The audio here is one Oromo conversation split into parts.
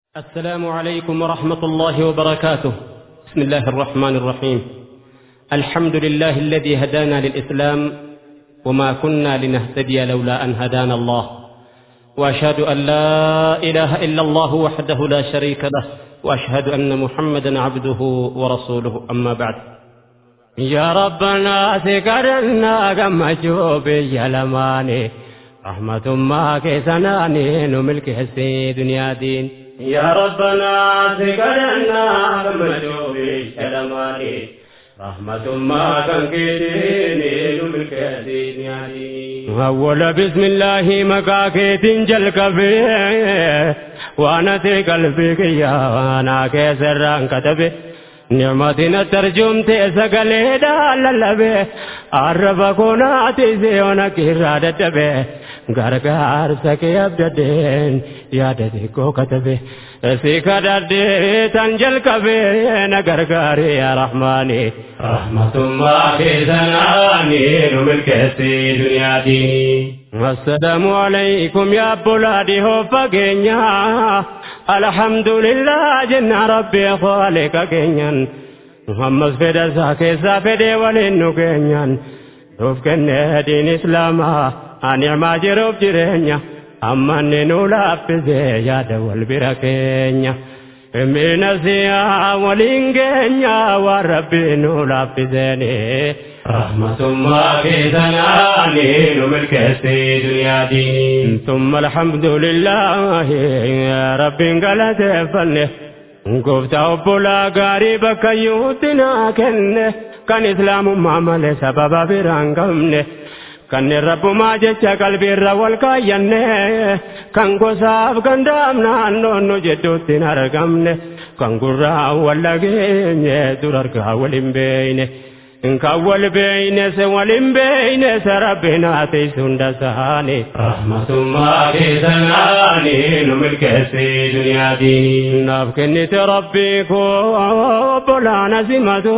السلام عليكم ورحمة الله وبركاته بسم الله الرحمن الرحيم الحمد لله الذي هدانا للإسلام وما كنا لنهتدي لولا أن هدانا الله وأشهد أن لا إله إلا الله وحده لا شريك له وأشهد أن محمدا عبده ورسوله أما بعد يا ربنا سكرنا كما جوبي يا لماني رحمة ما كيسناني نملك حسي دنيا دين يا ربنا سكرنا كما جوبي يا لماني رحمة ما كان كيديني نملك حسي دنيا دين أول بسم الله مكاكيت جلكبي وانا في قلبك يا وانا كسران كتبي نعمتنا ترجمت سقلي داللبي عرف كوناتي زيونك إرادة به غرغار سكي أبددين يا دديكو كتبه سيكا ددي تنجل كبير غرغاري يا رحماني رحمة ما في زناني نملك سي دنيا ديني السلام عليكم يا بلادي هو فقينيا الحمد لله جن ربي خالق كينيا محمد فدا ساكي سافدي ولينو كينيا دوف كن دين اسلاما انعما جروب جرينيا اما ننو لابزي يا دول بركينيا من سيا ولين كينيا وربي نو لابزيني رحمة ما في ثناني نملك سي دنيا دين ثم الحمد لله يا رب قالت فنه قفت أبولا قريبك يوتنا كنه كان إسلام معمل سبب فران قمنه kan rabbumaa jecha qalbiirra wal kaayyanne kan gosaaf gandaam naannoon nu jedhuutti hin argamne kan gurraa wal dhageenye dur argaa wal hin beeyne kan wal beeyne se wal hin beeyne se rabbinaa teessu hunda saani rahmatummaa keessanaani nu milkeessi duniyaa diinii naaf kennite rabbii koo obbolaana simatu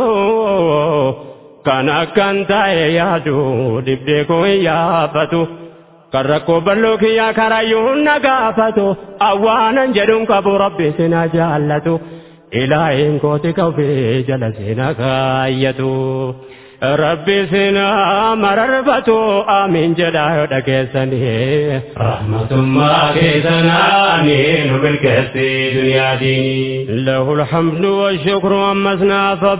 kan akkan ta'e yaadu dibdee koo hin yaafatu kan rakkoo bal'oo kiyyaa karayyuun na gaafatu awwaanan jedhuun qabu rabbi sina jaallatu ilaahin kooti kawfee jala sina kaayyatu rabbi sina mararfatu amiin jedhaa yoo dhageessanii rahmatummaa keessanaani nu milkeessi duniyaa diinii له الحمد والشكر أمسنا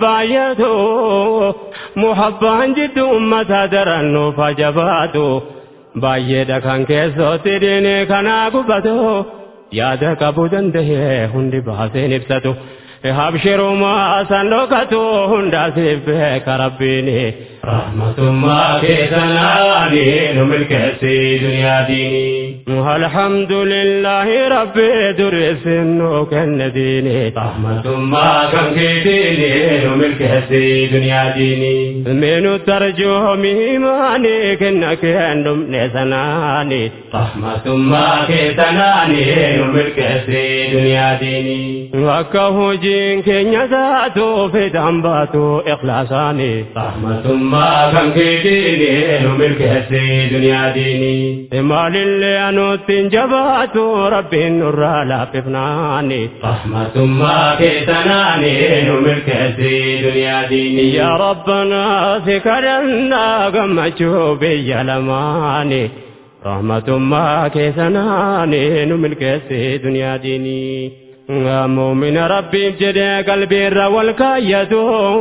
فبايته محبا جد أمة درنو فجباته بايدا كان كيسو تديني كان أقبته yaada qabu danda'e hundi baaseen ibsatu habshiruu maasan dhokatu hundaasiif beeka rabbiini rahmatummaa keessanaani nu milkeessi duniyaa diinii alhamdulillahi rabbi dureessin nu kenne diini rahmatummaa kan keetiini nu milkeessi duniyaa diinii minu tarjoomi maani kenna keen dhumne sanaani rahmatummaa keessanaani nu milkeessi duniyaa diinii akka hojiin keenya taatu fedhan baatu ikhlaasaani rahmatummaa kan keetiini nu milkeessi duniyaa diinii maalillee anuutti hin jabaatu rabbiin nurraa laaffifnaani rahmatummaa keessanaani nu milkeessi duniyaa diinii yaa rabbanaa si kadhannaa gammachuu biyya lamaani rahmatummaa keessanaani nu milkeessi duniyaa diinii muumina rabbiif jedhee qalbiirra wal kaayyatu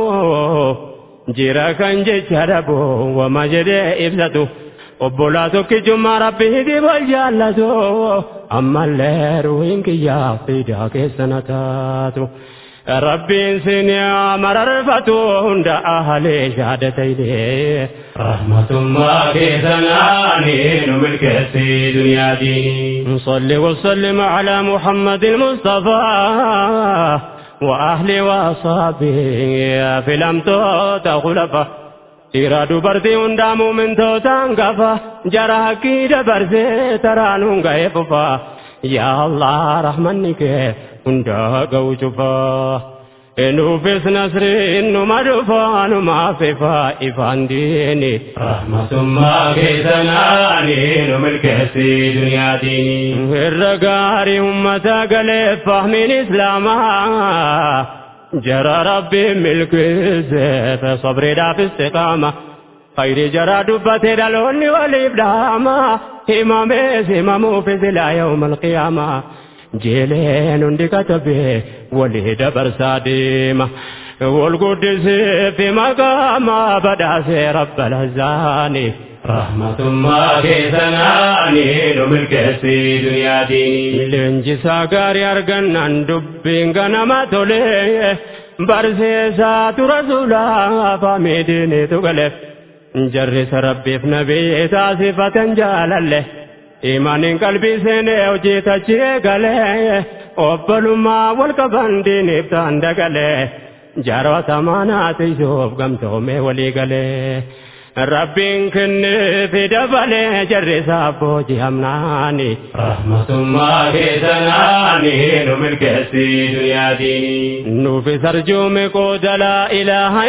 jira kan jecha dhabu wama jedhee ibsatu obbolaa tokkichummaa rabbiiti wal jaallatu ammallee ruhiin kiyyaa fiidaa keessana taatu rabbiin sinii mararfatu hunda ahalee shaadataylee rahmatummaa keessanaani nu milkeessi duniyaa diinii صل وسلم على محمد المصطفى وأهل وأصحابه في الأمتوت خلفه dhiira dubartii hundaamuu mintootaan gafa jara hakkii dabarsee taraanuun ga'ee fufa yaa allah rahmanni kee hundaa ga'u cufa nuufis nasriin numa dhufaa numaaf ifaa ifaan diini rahmatummaa keessanaani nu milkeessi duniyaa diinii irra gaarii ummata galee fahmiin islaamaa jara rabbiin milkeesse sabriidhaaf istiqaama khayri jara dubbatee dhaloonni waliif dhaama himamees himamuufis ilaa yawma alqiyaamaa jeeleen hundi katabee walii dabarsaa deema wal guddisee fi maqaama badhaasee rabba lazaani rahmatummaa keessanaani nu milkeessi duniyaa diinii leenjisaa gaarii argannaan dubbiin ganama tolee barsiisaa tura sulaa faamiidiniitu galeef jarrisa rabbiif nabii taasifatan jaalalle imaanin qalbii seenee hojii tachi eegalee obbolummaa wal qaban diiniif ta'an dagalee jaarota maanaatiisuuf gamtoomee walii galee rabbiin kenneefi dabalee jarrisaaf boojii hamnaani rahmatummaa keessanaani nu milkeessi duniyaa diinii nuufis arjuume qooda laa ilaaha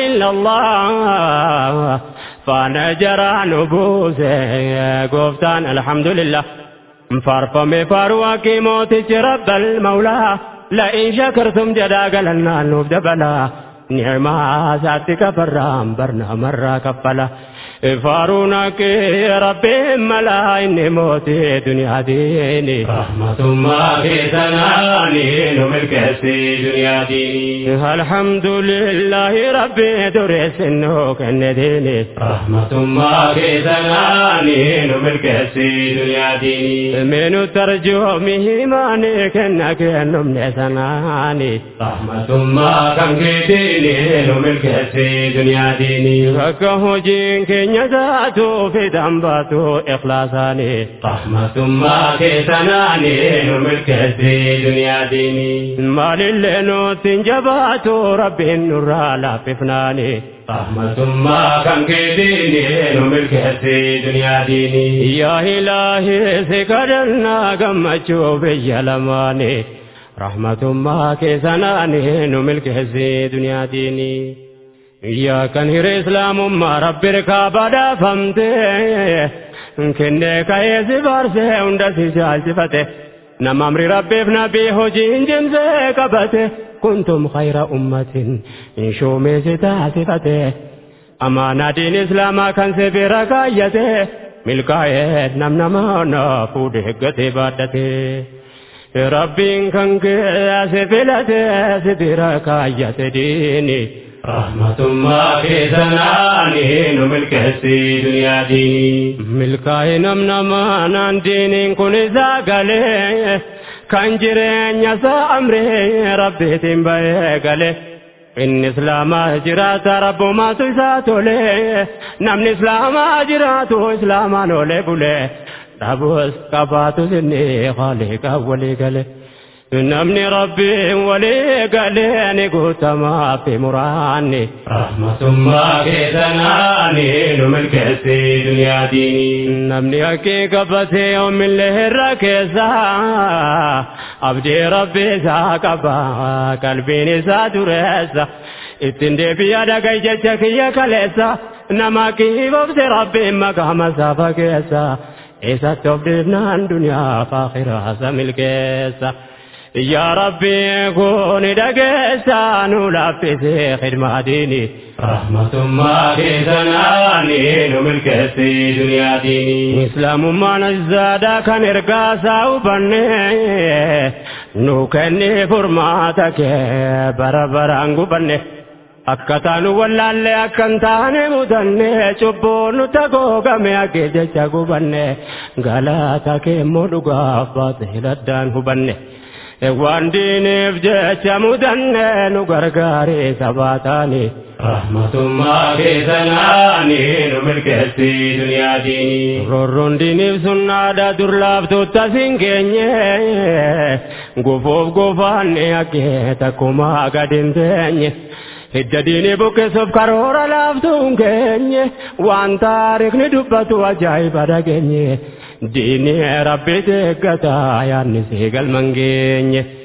illallah faana jaraa nu buuse gooftaan alhamdulillah faarfame faaruu akkii mootichi rabbal mawlaa la'in shakartum jedhaa galannaan nuuf dabalaa ni'maa isaatti kafarraan barnaamarraa kaffala faaruun akkii rabbiin malaa inni mootii duniyaa diini rahmatummaa keessanaani nu milkeessi duniyaa diinii alhamdulillahi rabbi dureessinnoo kenne diini rahmatummaa keessanaani nu milkeessi duniyaa diinii minu tarjoomi himaani kenna kennumne sanaani rahmatummaa kan keetiini nu milkeessi duniyaa diinii akka hojiin keenya taatu fidan baatu ikhlaasaani rahmatummaa keessanaani nu milkeessi duniyaa diinii maalillee nutti jabaatu rabbiin nurraa laaffifnaani rahmatummaa kan keetiini nu milkeessi duniyaa diinii yaa ilaahi si kadhannaa gammachuu biyya lamaani rahmatummaa keessanaani nu milkeessi duniyaa diinii yaa kan hire islaamummaa rabbi irkaa badhaafamte kennee ka'ee si baarsee hunda si jaalchifate nama amri rabbiif nabii hojiin jimsee qabate kuntum khayra ummatin shuumee si taasifate amaanaa diin islaamaa kan si bira kaayyate milkaa'ee nam namaa fuudhe eeggatee baadhate rabbiin kan kee si filate si bira kaayyate diini rahmatummaa keessanaani nu milkeessi duniyaa diinii milkaa'e nam namaa naan diiniin kun isaa galee kan jireenya isaa amree rabbiitiin ba'ee galee inni islaamaa jiraata rabbumaatu isaa tolee namni islaamaa jiraatu islaamaan olee bulee dhabus qabaatus inni khaliqaa walii galee. namni rabbiin walii galee ni guutamaa fi muraanni. rahmatummaa keessanaani nu milkeessi duniyaa diinii namni haqqii qabatee yoomillee irra keessa abdii rabbi isaa qaba qalbiin isaa dureessa ittiin deebi'a dhagay jecha kiyya kaleessa nama kiibobse rabbiin maqaama isaa fageessa isatti of dhiibnaan duniyaa faakhiraasa milkeessa. yaa rabbi kun dhageessa nu laaffisee khidmaa diini rahmatummaa keessanaani nu milkeessi duniyaa diinii islaamummaan azaadaa kan ergaasaa hubanne nu kenne furmaata kee bara baraan gubanne akka taanu wallaalle akkan taane mudanne cubbuun nu tagoogame akka jecha gubanne galaata keemmoo dhugaaf baatiladdaan hubanne. waan diiniif jecha mudanne nu gargaare sabaataani. rahmatummaa keessanaani nu milkeessi duniyaa diinii Rorroon diiniif sunnaadha dur laaftuutta siin keenye gufuuf gufaanne akkee takkumaa gadi hin teenye. Hidda diinii buqqisuuf karoora laaftuun keenye waan taarikni dubbatu ajaa'iba dhageenye. diinii rabbi eeggata yaadni see galman geenye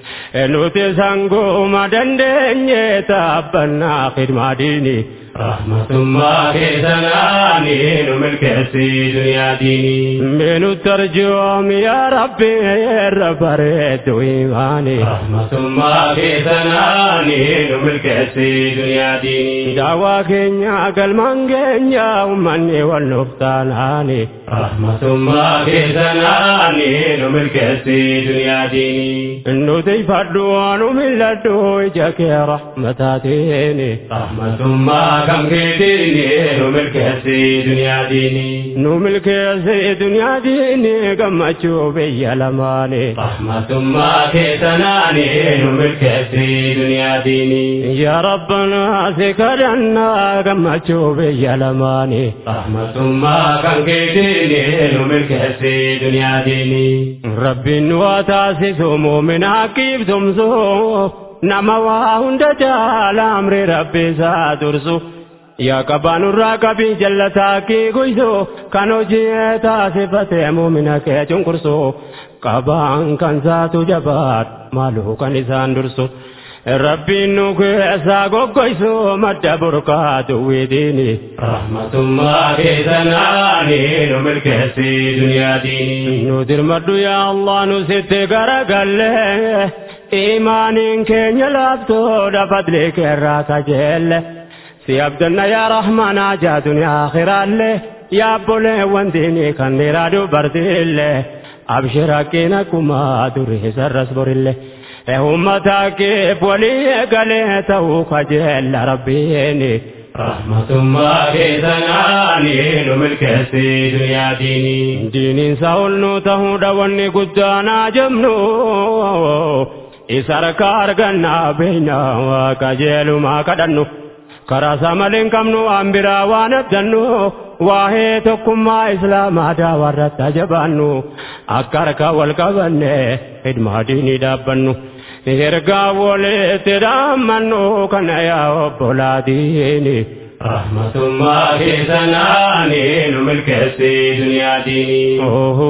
nuti sanguma dandeenye taabbannaa khidmaa diinii. rahmatummaa keessanaani nu milkeessi duniyaa diinii. Minu tarjoom yaa rabbi irra bareedu imaani. rahmatummaa keessanaani nu milkeessi duniyaa diinii. Daawaa keenya galmaan keenya uummanni wal nuuf taanaani. rahmatummaa keessanaani nu milkeessi duniyaa diinii. Nuti fadhu nu milladhu ija kee rahmataatiin. rahmatummaa kam keetiini nu milkeessi duniyaa diinii. Nu milkeessi duniyaa diinii gammachuu biyya lamaani. rahmatummaa keessanaani nu milkeessi duniyaa diinii. Yaa Rabbanaa si kadhannaa gammachuu biyya lamaani. rahmatummaa kam keetiini nu milkeessi duniyaa diinii. Rabbiin nu haa taasisu muumina akkiif tumsu nama waa hunda caala amri rabbi isaa dursu. Yaa qabaanurraa qabii jallataa kii guysu kan hojii taasifatee muumina kee cunqursu qabaan kan saatu jabaat maaluu kan isaan dursu. Rabbiin nu keessaa goggoysu madda burqaatu widiini. rahmatummaa keessanaani nu milkeessi duniyaa diinii. Nu dirmadhu yaa Allah nu sitti garagalle imaaniin keenya laaftoodha fadli keerraa kajeelle. Si abdanna yaa Rahmanaa jaa duniyaa akhiraalle yaa obboleewwan diinii kan dhiiraa dubartiille. Abshir hakkiin akkuma durii sarras borillee. Ummata keef walii eegalee ta'uu kajeella rabbiini. rahmatummaa keessanaani nu milkeessi duniyaa diinii. Diiniin sa'ol nu ta'uudha wanni guddaanaa jemnu. Isa harkaa argannaa beeynaa kajeelumaa kadhannu. Karaa isaa malee hin qabnu waan biraa waan abdannu. Waa'ee tokkummaa Islaamaa daawarratti ajabaannu. Akka harkaa wal qabanne hidmaa diinii dhaabbannu. Ergaa walitti dhaammannu kana yaa obbolaa diini. rahmatummaa keessanaani nu milkeessi duniyaa diinii.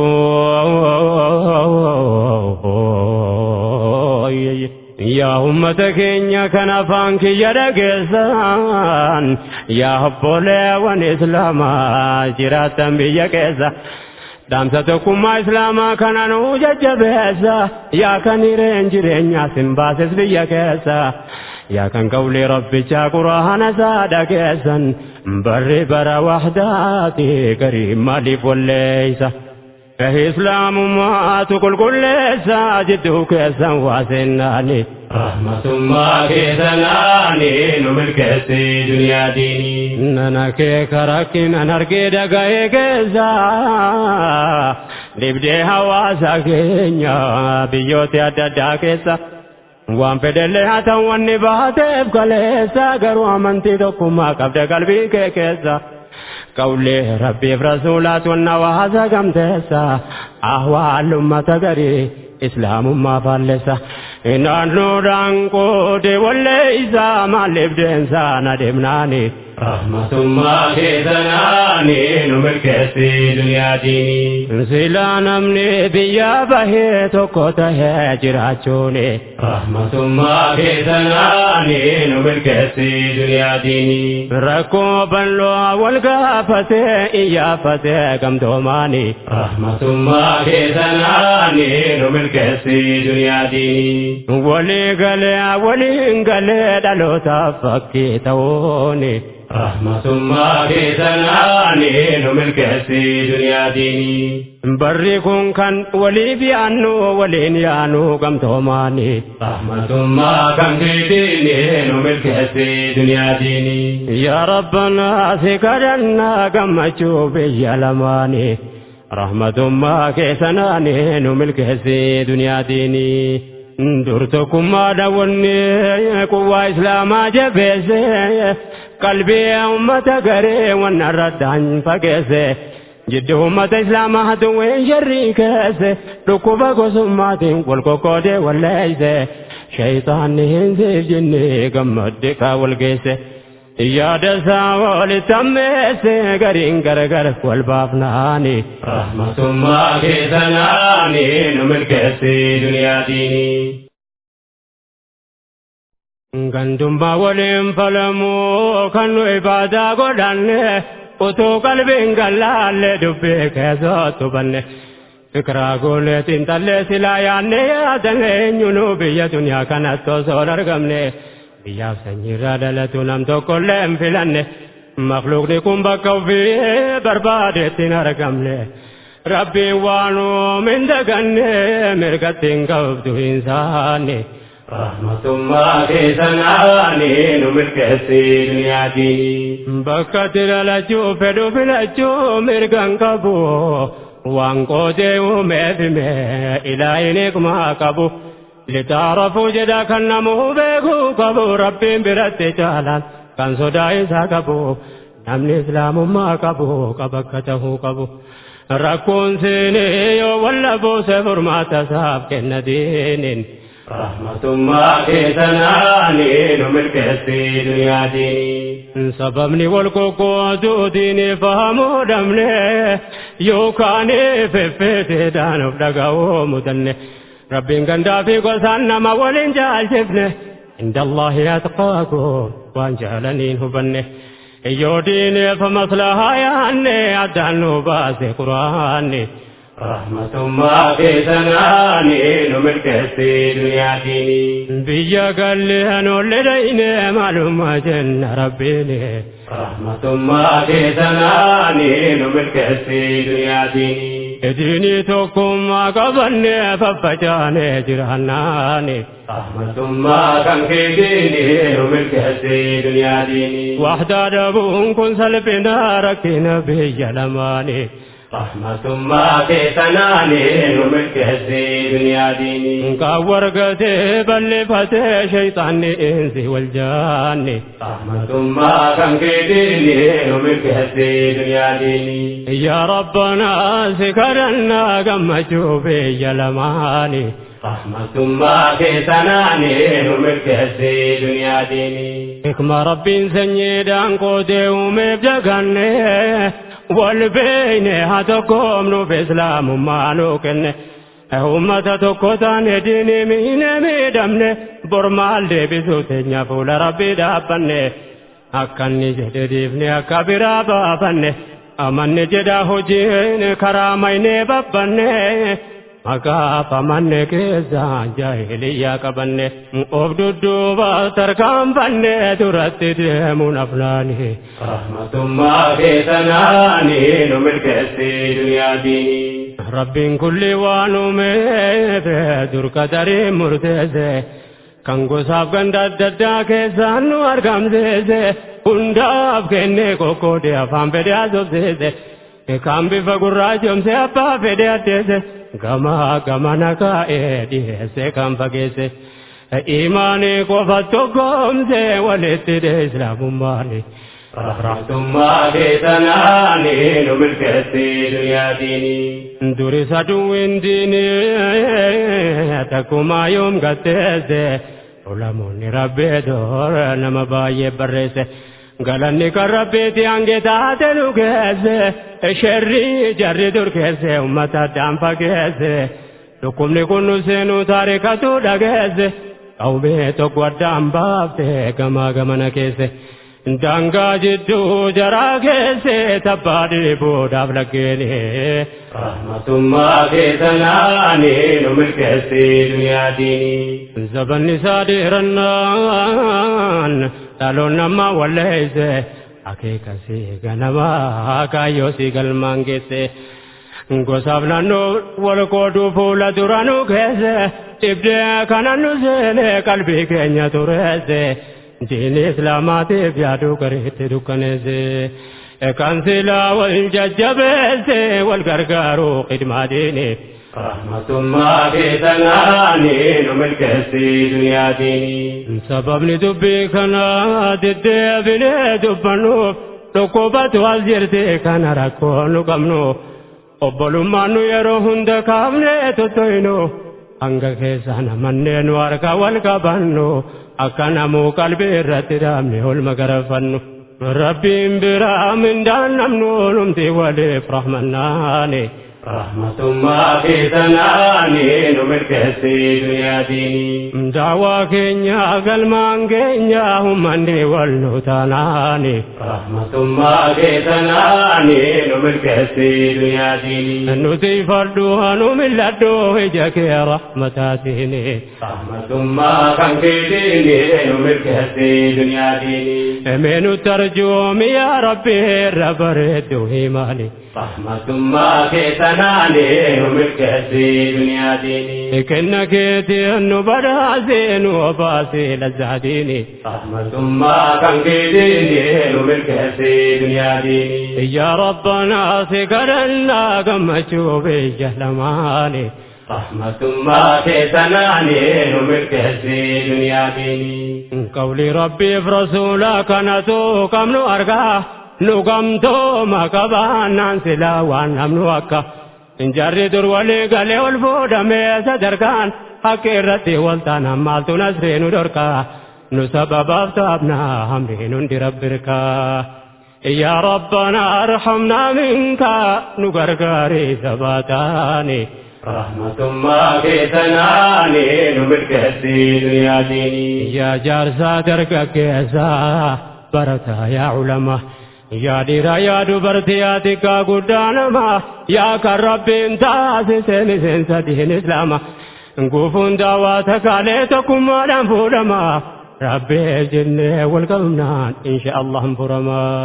Yaa ummata keenya kan afaan kiyya dhageessan yaa obboleewwan islaamaa jiraatan biyya keessa. Dhaamsa tokkummaa islaamaa kana nu jajjabeessa yaa kan hireen jireenyaa sin baases biyya keessa. Yaa kan qawlee rabbichaa quraana isaa dhageessan barri bara wahdaati garii maaliif walleeysa. Islaamummaatu qulqulleessa jidduu keessan waa seennaani. rahmatummaa keessanaani nu milkeessi duniyaa diinii. Nana kee karakkinan argee dhaga'ee keessa dhibdee hawaasa keenya biyyoota adda addaa keessa. Waan fedhellee haa ta'u wanni baateef kaleessa garuu amantii tokkummaa qabda qalbii kee keessa. Qawlee rabbiif rasuulaatu wanna hawaasa gamteessa. Ahwaal ummata garii islaamummaa faallessa. Naannoodhaan qoode wallee isaa maaliif deemsaan adeemnaani. rahmatummaa keessanaani nu milkeessi duniyaa diinii. Silaa namni biyya bahee tokko tahee jiraachuuni. rahmatummaa keessanaani nu milkeessi duniyaa diinii. Rakkoo bal'oo wal gaafatee iyyafatee gamtoomaani. rahmatummaa keessanaani nu milkeessi duniyaa diinii. Walii galee waliin galee dhalootaaf fakkii ta'uuni. rahmatummaa keessanaani nu milkeessi duniyaa diinii. Barri kun kan waliif yaannu waliin yaannu gamtoomaani. rahmatummaa kan keetiini nu milkeessi duniyaa diinii. Yaa Rabbanaa si kadhannaa gammachuu biyya lamaani. Rahmatummaa keessanaani nu milkeessi duniyaa diinii. Dur tokkummaadha wanni quwwaa islaamaa jabeesse qalbii ummata garee wanna irraddaan fageesse jidduu ummata islaamaa hatuwween sharrii keesse dhukkuba gosummaatiin wal qoqqoodee walleeyse shayxaanni hin siif jenne gammadde kaa wal geesse yaada isaa walitti ammeesse gariin gargar wal baafnaani. rahmatummaa keessanaani nu milkeessi duniyaa diinii. Gandummaa waliin falamuu kan nu ibaadaa godhanne utuu qalbiin gallaalle dubbii keessatti hubanne. Fikiraa goolee xiinxallee silaa yaadne yaadan eenyunu biyya duniyaa kanatti osoo hin argamne. Biyyaaf sanyiirraa dhalatu nam tokkollee hin filanne. Makluuqni kun bakka ofii barbaadetti hin argamne. Rabbiin waan uumin daganne mirgatti hin qabdu hin saanne. Rahmatummaa keessanaani nu milkeessi duniyaatiin. Bakka itti dhalachuu fedhu filachuu mirgan qabu. Waan qootee uumeef hime ilaahin eegmaa qabu. Litaarafuu jedha kan namuu beekuu qabu rabbiin biratti caalaan kan sodaa isaa qabu. Namni islaamummaa qabu qaba akka tahuu qabu. Rakkoon seenee yoo walla buuse furmaata isaaf kenna diiniin. Rahmatummaa keessanaani nu milkeessi duniyaatiin. Sababni wal qoqqootuu diinii fahamuu dhabne yookaan feffeeteedhaan of dhaga'uu mudanne. Rabbiin gandaa fi gosaan nama waliin jaalchifne. Inda Allahi atqaakum waan jaalaniin hubanne. Yoo diineef maslahaa yaanne addaan nu baase quraanne. Rahmatummaa keessanaani nu milkeessi duniyaatiin. Biyya galleen olle dhayne maalummaa jenna rabbiin. Rahmatummaa keessanaani nu milkeessi duniyaatiin. Diinii tokkummaa qabanne faffacaane jiraannaani. Rahmatummaa kan keetiini nu milkeessi duniyaatiin. Wahdaa dhabuun kun salphina rakkina biyya lamaanii. Rahmatummaa keessanaani nu milkeessi duniyaatiin. Kan wargatee balleeffatee shayxaanni insi wal jaanni. Rahmatummaa kan keetiini nu milkeessi duniyaatiin. Yaa Rabbanaa si kadhannaa gammachuu biyya lamaani. Rahmatummaa keessanaani nu milkeessi duniyaatiin. Hikma rabbiin sanyiidhaan qootee uumeef jagannee. wal beeyne haa tokkoomnuuf islaamummaa nuu kenne ummata tokko taane diinii miine miidhamne bormaal deebisuu teenya fuula rabbii dhaabbanne akka inni jedhe diifne akka biraa baafanne amanne jedha hojiin karaa maynee babbanne maqaaf amanne keessaa jaahiliyyaa qabanne of dudduuba tarkaanfanne duratti deemuun aflaani. Rahmatummaa keessanaani nu milkeessi duniyaatiin. Rabbiin kulli waan uumeef durka darii murteesse. Kan gosaaf ganda adda addaa keessaan nu argamsiise hundaaf kennee kokkoodee afaan fedhe asobsiise. Kan bifa gurraachomse abbaa fedhe addeesse. gama gamana kaa'ee dhiyeesse kan fageesse imaanii qofa tokkoomse walitti hidhe islaamummaani. Rahmatummaa keessanaani nu milkeessi duniyaatiin. Duri saduwwiin diinii takkumaa yoom gatteesse ulamoonni rabbee doora nama baay'ee barreesse. galanni kan rabbiiti hange taate nu keesse sherri jarri dur keesse ummata addaan fageesse dhukkubni kun nu seenu taarikatu dhageesse qawmee tokko addaan baafte gamaa gamana keesse daangaa jidduu jaraa keesse tabbaa dhiibuudhaaf laggeeni. Rahmatummaa keessanaani nu milkeessi duniyaatiin. Zabanni isaa dheerannaan dhaloon nama walleesse akeekasii ganamaa kaayyoo si galmaan geesse. Gosaaf naannoo wal qooduu fuula duranuu keesse dhibdee kana nu seene qalbii keenya tureesse. Diini islaamaatiif yaaduu gariitti dukkaneesse. Kan silaa wal jajjabeesse wal gargaaruu khidmaa diiniif. Rahmatummaa keessanaani nu milkeessi duniyaatiin. Sababni dubbii kanaa deddeebinee dubbannuuf dhukkubatu as jirti kana rakkoo nu qabnu. Obbolummaan nu yeroo hunda kaafnee tuttoynu. Hanga keessaa namannee nu harka wal qabannu. Akka namuu qalbii irratti dhaabne olma garafannu. Rabbiin biraa mindaan namnu numti waliif rahmannaani. rahmatummaa keessanaani nu milkeessii duniyaa diinii. Daawaa keenya galmaan keenya hummanni wal nu taanaani. Rahmatummaa keessanaani nu milkeessii duniyaa diinii. Nuti fardhu nu milladhu ija kee rahmataatiini. Rahmatummaa kan keetiini nu milkeessii duniyaa diinii. Emeenu tarjoomi yaa rabbi irra bareeddu himaani. Rahmatummaa keessanaani nu milkeessii duniyaa diinii. Kenna keeti nu badhaasee nu obaasee lazzaatiini. Rahmatummaa kan keetiini nu milkeessii duniyaa diinii. Yaa rabbanaa si kadhannaa gammachuu biyya lamaani. Rahmatummaa keessanaani nu milkeessii duniyaa diinii. Qawli rabbiif rasuula kanatu qabnu argaa. Nu gamtooma qabaannaan silaa waan namnu akka. Jarri dur walii galee ol fuudhamee sadarkaan haqqi irratti wal taanaan maaltu nasree nu dhorkaa. Nu sababaaf taabnaa hamriin hundi rabbirkaa. Yaa Rabbana arhamnaa minka nu gargaarii sabaataani. Rahmatummaa keessanaani nu milkeessii duniyaa diinii. Yaa jaarsaa dargaggeessaa barataa yaa ulamaa. Yaa dhiiraa yaa dubartii yaa xiqqaa guddaa namaa yaa kan rabbiin taasise miseensa diin islaama guufuun daawwaa takaalee tokkummaadhaan fuudhamaa rabbiif jennee wal qabnaan insha Allah furamaa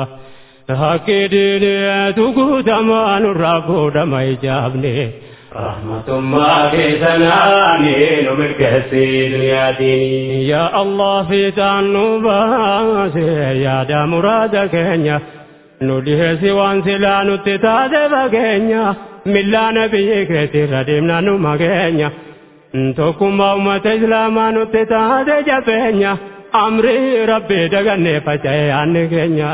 haqqi diineetu guutamaa nurraa fuudhama ijaabne. Rahmatummaa keessanaani nu milkeessii duniyaa diinii. Yaa Allah fiixaan nu baase yaada muraada keenya. Nu dhiheessi waan silaa nutti taate fageenya. Millaana biyyi keetirra deemna nu mageenya. Tokkummaa uummata islaamaa nutti taate jabeenya. Amrii rabbi dagannee faca'e yaanni keenya.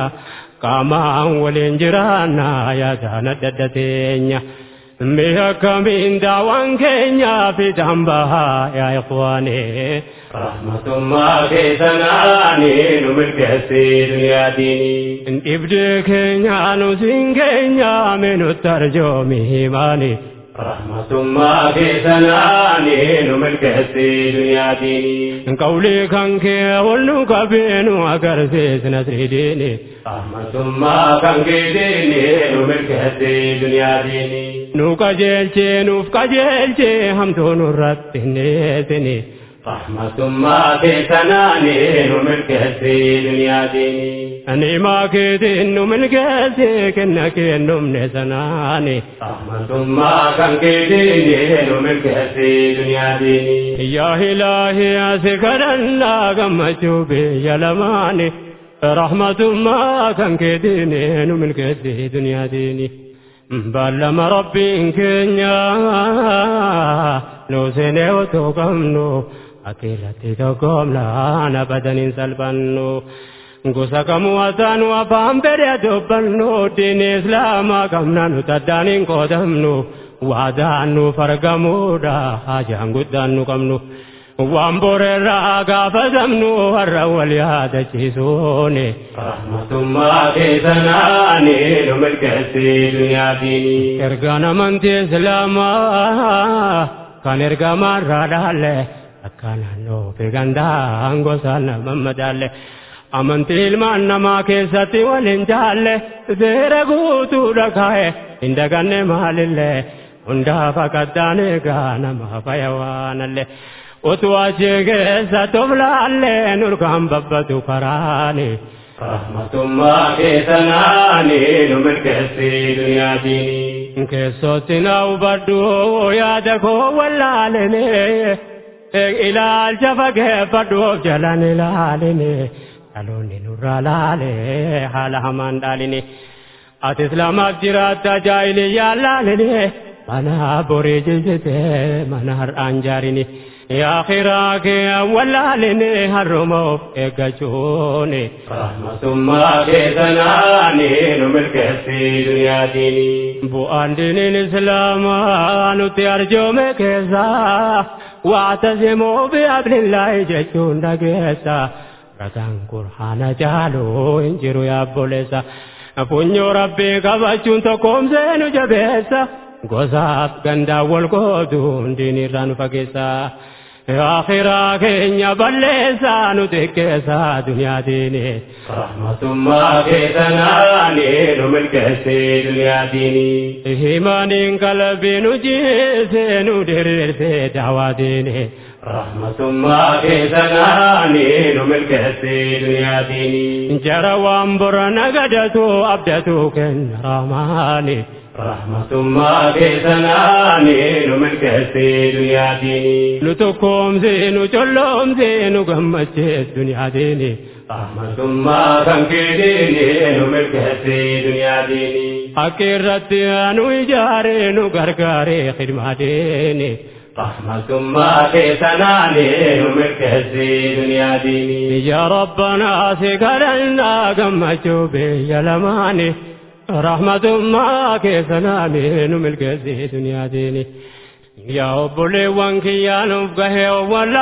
Qaamaan waliin jiraanna yaadaan adda adda teenya. Mi'a kamiin daawwan keenyaa fiixaan bahaa yaa ikhwaanii. Rahmatummaa keessanaani nu milkeessii duniyaa diinii. Dhibdee keenya nu siin keenya minutti arjoomi himaani. Rahmatummaa keessanaani nu milkeessii duniyaa diinii. Qawlii kan kee ol nu qabee nu agarsiisna siridiini. Rahmatummaa kan keetiini nu milkeessii duniyaa diinii. Nu qajeelchee nuuf qajeelchee hamtuu nurratti hin dhiyeessini. Rahmatummaa keessanaani nu milkeessii duniyaa diinii. Nimaa keetiin nu milkeessee kenna kennumne sanaani. Rahmatummaa kan keetiini nu milkeessii duniyaa diinii. Yaa ilaahi asi kadhannaa gammachuu biyya lamaani. Rahmatummaa kan keetiin nu milkeessee duniyaa diini. Baallama rabbiin keenya nu seenee otoo qabnu atiirratti tokkoomnaan abadaniin salphannu. Gosa kamuu asaanu afaan fedhe dubbannu diin islaamaa qabna nu taddaan hin qoodamnu. Waadaan nuuf argamuudha hajaan guddaan nu qabnu. Waan boreerraa gaafatamnu har'a wal yaadachiisuuni. Rahmatummaa keessanaani nu milkeessii duniyaa diinii. Ergaan amantii islaamaa kan ergamaarraa dhaalle akka naannoo fi gandaan gosa nama madaalle. Amantii ilmaan namaa keessatti waliin jaalle seera guutuudha kaa'e hin daganne maalillee hundaaf akkataan eegaa nama faya waanallee. Utuu achii keessa toflaallee nurkaan babbatu karaani. Rahmatummaa keessanaani nu milkeessii duniyaa diinii. Keessootti na hubadhu yaada koo wallaalene. Ilaalcha fageeffadhuuf jalan ilaaline. Dhaloonni nurraa laale haala hamaan dhaaline. Ati islaamaaf jiraatta jaahiliyyaa laaline. Mana borii jijjite mana har'aan jaarini. Yaa khiraa kee wallaaline har'umoof eeggachuuni. Rahmatummaa keessanaani nu milkeessii duniyaa diinii. Bu'aan diiniin islaamaa nuti arjoome keessaa. Waatasimuu fi abdillaahi jechuun dhageessa. Ragaan qur'aana caaluu hin jiru yaabboleessa. Funyoo rabbii qabachuun tokkoomsee nu jabeessa. gosaaf gandaa wal qooduun diinirraa nu fageessaa. Akhiraa keenya balleessaa nu xiqqeessaa duniyaa diini. Rahmatummaa keessanaani nu milkeessee duniyaa diini. Himaniin qalbii nu jiisee nu diriirsee daawaa diini. Rahmatummaa keessanaani nu milkeessee duniyaa diini. Jara waan bora nagadatu abdatu kenna rahmaani. Rahmatummaa keessanaani nu milkeessee duniyaa diini. Nu tokkoomse nu colloomse nu gammachees duniyaa diini. Rahmatummaa kan keetiini nu milkeessee duniyaa diini. Akka irratti nu ijaare nu gargaare khidmaa diini. Rahmatummaa keessanaani nu milkeessee duniyaa diini. Ya Rabbanaa si kadhannaa gammachuu biyya lamaani. Rahmatummaa keessanaani nu milkeessee duniyaa diini. Yaa obboleewwan kiyyaa nuuf gahee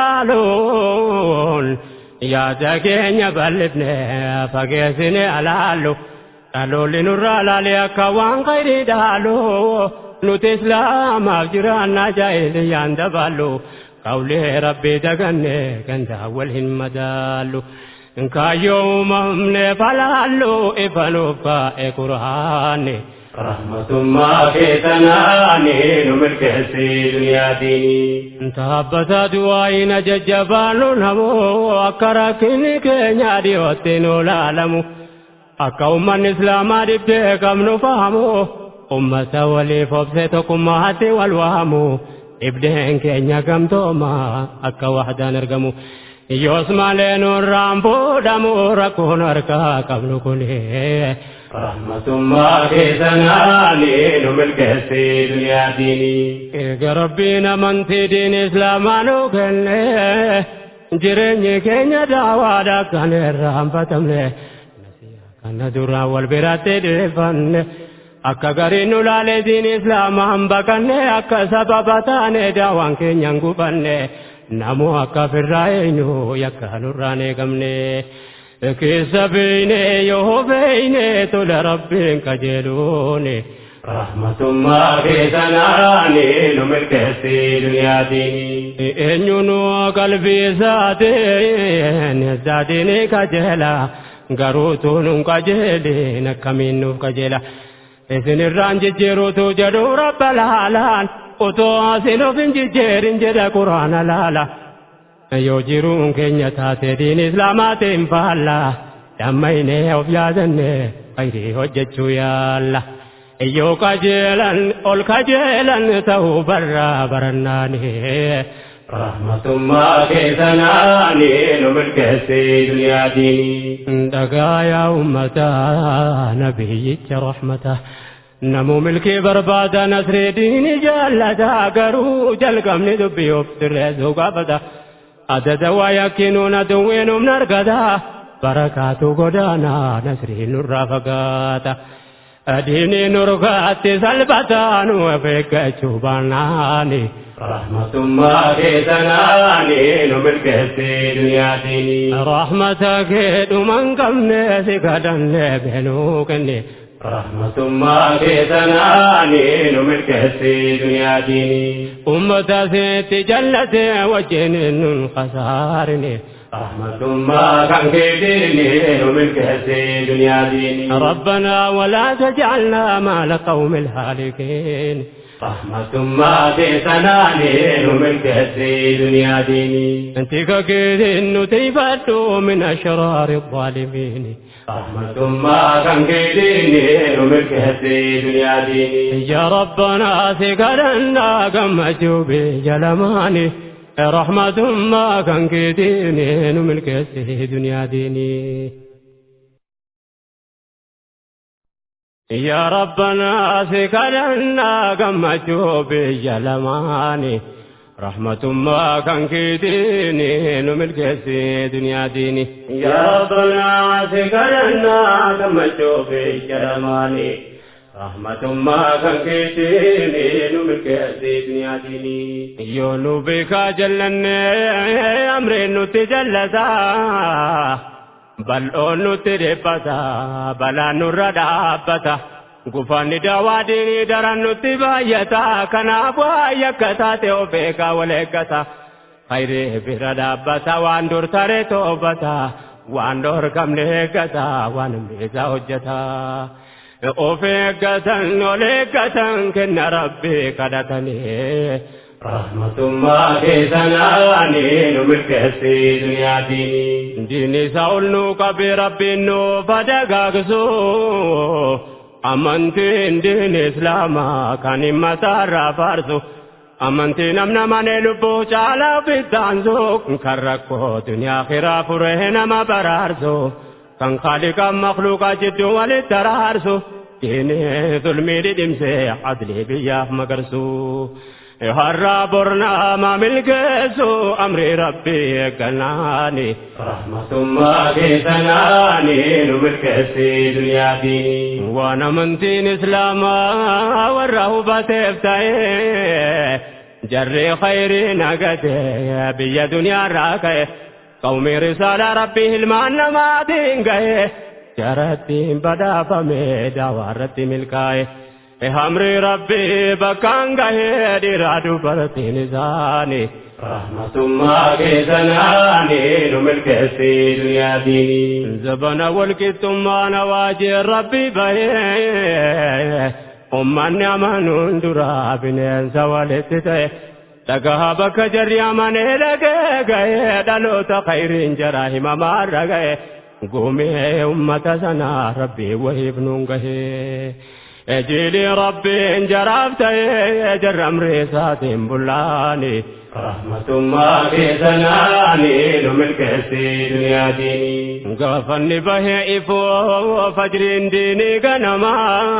wallaaluun yaada keenya bal'ifne fageessine alaallu dhaloolli nurraa laalee akka waan khayrii dhaalu nuti islaamaaf jiraannaa jaahiliyyaan dabaallu qawlee rabbii daganne gandaa wal hin madaallu. Kaayyoo uumamne falaallu ifa nuuf kaa'e quraanni. Rahmatummaa keessanaani nu milkeessee duniyaa diini. Taabbata du'aayina jajjabaannu namoo akka rakkinni keenya dhiyootti nu laalamu. Akka uummanni islaamaa dhibbee qabnu fahamu. Ummata waliif obse tokkummaatti wal waamu. Dhibdeen keenya gamtooma akka wahdaan argamu. Yoos malee nurraan fuudhamu rakkoon harkaa qabnu kunii. Rahmatummaa keessanaani nu milkeessee duniyaa diini. Eega rabbiin amantii diini islaamaa nu kenne jireenyi keenya daawaadha kan irraanfatamne. Kana duraan wal biratti dhiyeeffanne. Akka gariin nu laalee diini islaamaan baqanne akka sababa taane daawaan keenyaan gufanne. Namoo akka firraa eenyu yakka nurraan eegamne. keessa beeyne yoo beeyne tola rabbiin qajeeluuni. Rahmatummaa keessanaani nu milkeessee duniyaa diini. Eenyuun qalbii isaatiin isaatiin qajeela garuu tuunuun qajeeliin akkamiin nuuf qajeela. Isinirraan jijjiiruutu jedhu rabba laalaan otoo asin of hin jijjiirin jedha quraana laala. yoo jiruun keenya taate diin islaamaatiin faalla dammaynee of yaadanne khayrii hojjechuu yaalla yoo qajeelan ol qajeelan ta'uu barraa barannaani. Rahmatummaa keessanaani nu milkeessee duniyaa diini. Dhagaa yaa uummataa nabiyyicha rahmata. Namu milkii barbaada nasree diini jaallata garuu jalqabni dubbii of sirreessuu gaafata. adada waa yakkinuun aduwwiin humna argata barakaatu godaana nasriin nurraa fagaata diinii nurgaatti salphataa nu of eeggachuu baannaani. Rahmatummaa keessanaani nu milkeessee duniyaa diini. Rahmata kee dhuman qabne si kadhanne beenuu kenne. Rahmatummaa keessanaani nu milkeessee duniyaa diini. Ummata seetti jallate wajjin nun khasaarine. رحمتما كان كيديني ومن كهسي دنيا ديني ربنا ولا تجعلنا مع القوم الهالكين رحمة ما في سناني ومن كهسي دنيا ديني أنت كيد نتيبت من أشرار الظالمين رحمة ما كان كيديني ومن كهسي دنيا ديني يا ربنا ثقلنا كم أجوبي جلماني رحمة ما كان كيديني من كسي دنيا ديني يا ربنا ثقلنا كم أجوبي جلماني رحمة ما كان كيديني من كسي دنيا ديني يا ربنا ثقلنا كم أجوبي جلماني رحمة ما كان كيديني ومن كهسي دنيا ديني yoonu beekaa jallannee amreen nutti jallataa bal'oon nutti dhiphata balaan nurra dhaabbata gufanni dawaa diinii daran nutti baay'ata kanaaf waa'ee akka taate of eegaa wal eeggata khayree bira dhaabbata waan dur tare toofata waan dhorkamne eeggata waan himmeessaa hojjeta of eeggatan ol eeggatan kenna rabbii kadhatanii rahmatummaa keessanaani nu milkeessi duniyaatiin diinni isaa ol nuu qabee rabbiin nuuf dagaagsu amantiin diinni islaamaa kan himmataarraa faarsu amantii namna manee lubbuu caalaa fittaansu kan rakkoo duniyaa kiraa furee nama baraarsu kan kaaliqaan makluuqaa jidduu walitti araarsu diinni zulmii dhidhimsee adlii biyyaaf magarsu. harraa bornaama milkeessu amri rabbii eegganaani rahmatummaa keessanaani nu milkeessi duniyaatiin waan amantiin islaamaa warra hubateef ta'e jarri khayrii nagate biyya duniyaarraa ka'e qawmii risaalaa rabbii hilmaan namaatiin ga'e jarattiin badhaafame daawaarratti milkaa'e. hamri rabbii bakkaan gahee dhiiraa dubartiin isaanii rahmatummaa keessanaani nu milkeessi duniyaatiin zabana walqixxummaa nawaajee rabbii bahee ummanni amanuun duraa bineensa walitti ta'e dhagaa bakka jarri amanee dhagee gahee dhaloota khayriin jara himamaarra ga'e gumee ummata sanaa rabbii wahiif nuun gahee. اجلي ربي انجرفت اجر امري ساتم بلاني رحمة ما في زناني نملك الدنيا ديني قفني به إفو فجر ديني قنما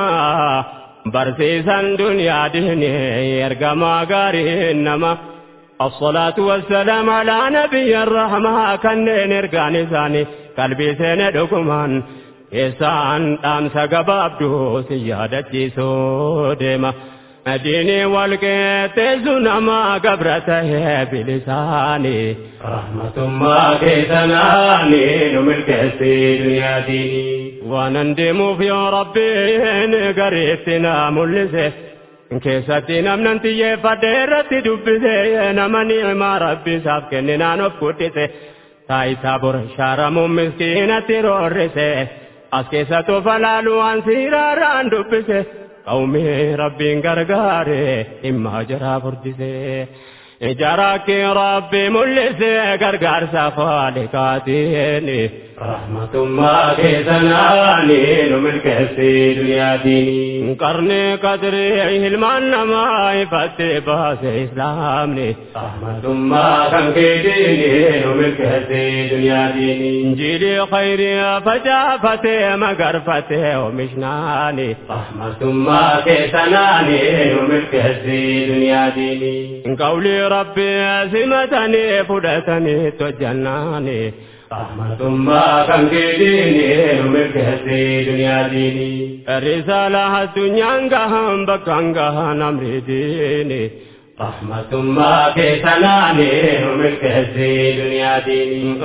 برسيسا دنيا ديني يرقما قاري إنما الصلاة والسلام على نبي الرحمة كان نرقاني ثاني قلبي سندكمان isaan dhaamsa gabaabduu si yaadachiisuu deema diinii walqixxeessu nama gabra tahee bilisaanii rahmatummaa keessanaani nu milkeessi duniyaatiin waanan deemuuf yoo rabbiin gariitti na mul'ise keessatti namnan xiyyeeffadhe irratti dubbise nama ni'imaa rabbisaaf kenninaan of guddise taayitaa bor shaaramuun miskiinatti roorrise as keessa tofa laalu waan siiraarraan dubbise qawmii rabbiin gargaare dhimma jaraa furdise ijaraakki rabbi mul'ise gargaarsa faaliqaatiin rahmatummaa keessanaani nu milkeessi duniyaatiin qarni qadrii hilmaan namaa ifatte baase islaamni rahmatummaa kan keetiini nu milkeessi duniyaatiin injilii khayrii facaafate magarfate oomishnaani rahmatummaa keessanaani nu milkeessi duniyaatiin qawlii rabbi simatanii fudhatanii tojjannaani rahmatummaa kan keetiini nu milkeessi duniyaatiin risaala addunyaan gahan bakkaan gahan amri diini rahmatummaa keessanaani nu milkeessi duniyaatiin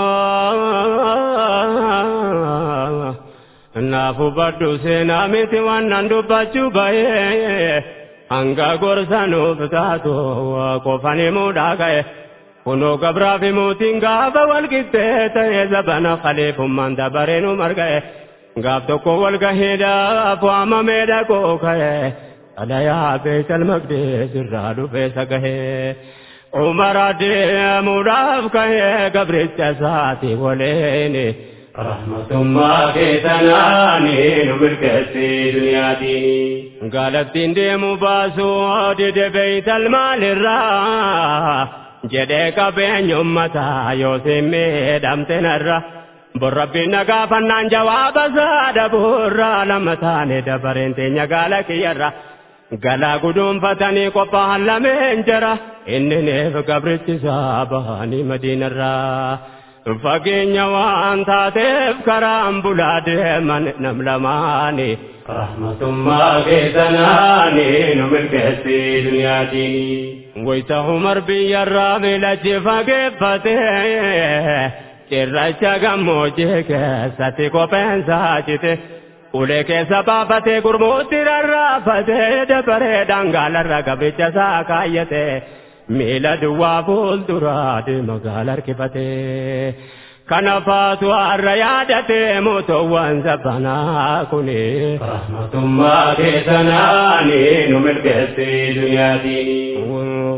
naafu baddu seenaa miti wannan dubbachuu bahee hanga gorsa nuuf taatu qofani muudhaa ka'e kunoo gabraa fi mootiin gaafa wal qixxee ta'e zabana khaliifummaan dabaree nu marga'e gaaf tokko wal gaheedhaaf waamamee dhaqoo ka'e dhalayaa beekal maqdees irraa dhufee sagahee umara deemuudhaaf ka'e gabricha isaati waleeni rahmatummaa keessanaani nu milkeessi duniyaatiin gaalattiin deemu baasuu dide beeytal maalirraa jedhee qabeenya ummataa yoo simmiidhamte narra borrabbiin nagaafannaan jawaaba saada burraa lama taane dabareen teenya gaala kiyyarra galaa guduunfatanii qophaa'an lameen jara inni neef gabrichisaa bahanii madiinarraa. fageenya waan taateef karaan bulaa deeman nam lamaani rahmatummaa keessanaani nu milkeessi duniyaatiin wayta umar biyyarraa miilachi fageeffate cirracha gammoojjii keessatti kopheensaa cite ulee keessa baafatee gurmuutti rarraafatee dabaree dhangaalarra gabricha isaa kaayyate miila duwwaa fuulduraa deema gaala harkifatee. kana faatu har'a yaadatee mootowwan sabbanaa kuni. Rahmatummaa keessanaani nu milkeessee dunyaatiin.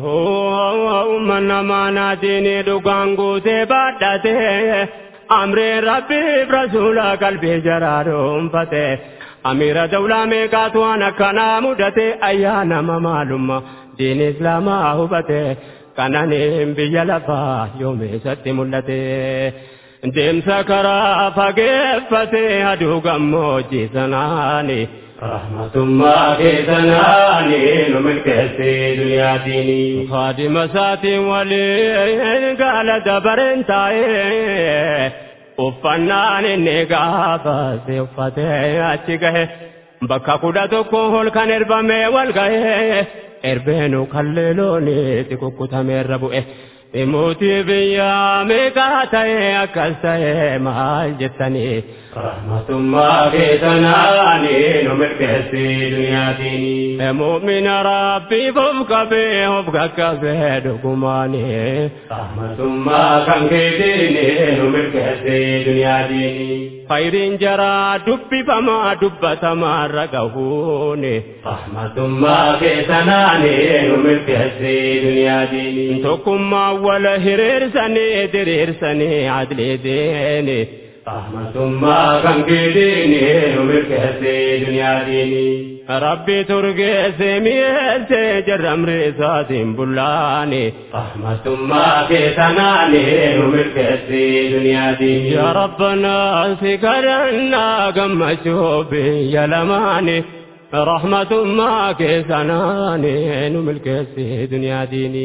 Umman namaa naatiin dhugaan guutee baadhatee amreen rabbiif rasuula qalbii jaraa dhuunfatee. Amiira dawlaa meeqaatu waan akkanaa mudate ayyaana maalummaa diin islaamaa hubate kananiin biyya lafaa yoomeessatti mul'ate. deemsa karaa fageeffatee aduu gammoojjii sanaani. Rahmatummaa keessanaani nu milkeessee dunyaatiin. Faadima isaatiin waliin gaala dabareen taa'ee uffannaan inni gaafate uffatee achi gahe bakka kudha tokko ol kan erbamee wal gahe erbeenu kalleeloonitti kukkutameerra bu'e. Mootii biyyaa meeqaa ta'e akkas ta'e maal jettanii. Rahmatummaa keessanaani nu milkeessee dunyaatiin. Muumina rabbiif of qabee of qaqqabee dhugumaani. Rahmatummaa kan keetiin nu milkeessee dunyaatiin. Fayiriin jaraa dubbifamaa dubbatamaa irra gahuuni. Rahmatummaa keessanaani nu milkeessee dunyaatiin. Tokkummaa wala hiriirsanii diriirsanii adlee deeni. Rahmatummaa kan keetiin nu milkeessee dunyaatiin. Rabbi turgeesse mi'eesse jarramri isaatiin bullaani. Rahmatummaa keessanaani nu milkeessee dunyaatiin. Yaa Rabbanaa si kadhannaa gammachuu biyya lamaani. Rahmatummaa keessanaani nu milkeessee dunyaatiin.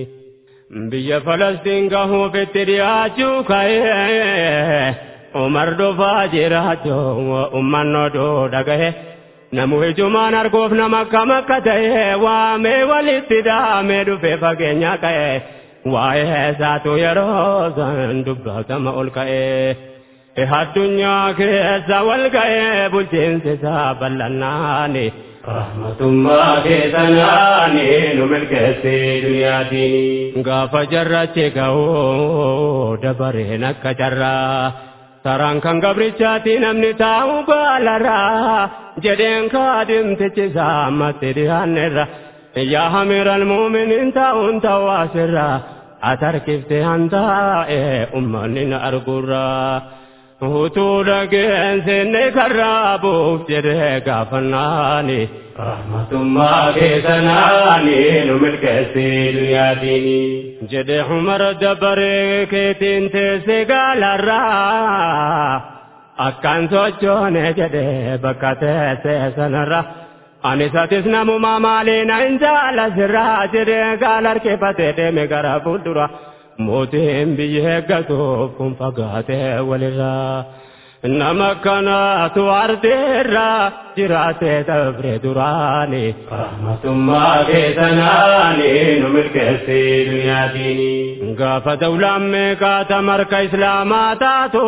biyya falastiin gahuuf itti dhiyaachuu ka'ee umar dhufaa jiraachuu umman oduu dhagahe namu ijumaan arguuf nama akkam akka ta'e waamee walitti daamee dhufee fageenya ka'e waa'ee isaatu yeroo san dubbatama ol ka'ee. addunyaa keessa wal ga'ee bulchiinsi isaa bal'annaani. Rahmatummaa keessanaani nu milkeessee dunyaatiin. Gaafa jarrachi ga'uu dabareen akka jarraa. Saraan kan gabrichaati namni taa'u baalarraa. Jedheen kaadimtichi isaa ammatti dhiyaannerra. Yaa hamiral muuminiin taa'uun ta'u asirraa. Atarkiftee hantaa'e ummanni na argurraa. utuu dhageensinni karraa buuf jedhee gaafannaani. Rahmatummaa keessanaani nu milkeessee dunyaatiin. Jedhee Umar dabaree keetiin teessee gaalarraa. Akkaan sochoone jedhee bakka teessee sanarra. Anis atis namumaa maaliin hin jaalasirraa jedhee gaala harkifatee deeme gara fuuldura. mootiin biyya eeggatuuf kun fagaatee walirraa. Nama kanaatu ardeerraa jiraatee dabre duraani. Rahmatummaa keessanaani nu milkeessee dunyaatiin. Gaafa dawlaan meeqaata marka islaamaa taatu.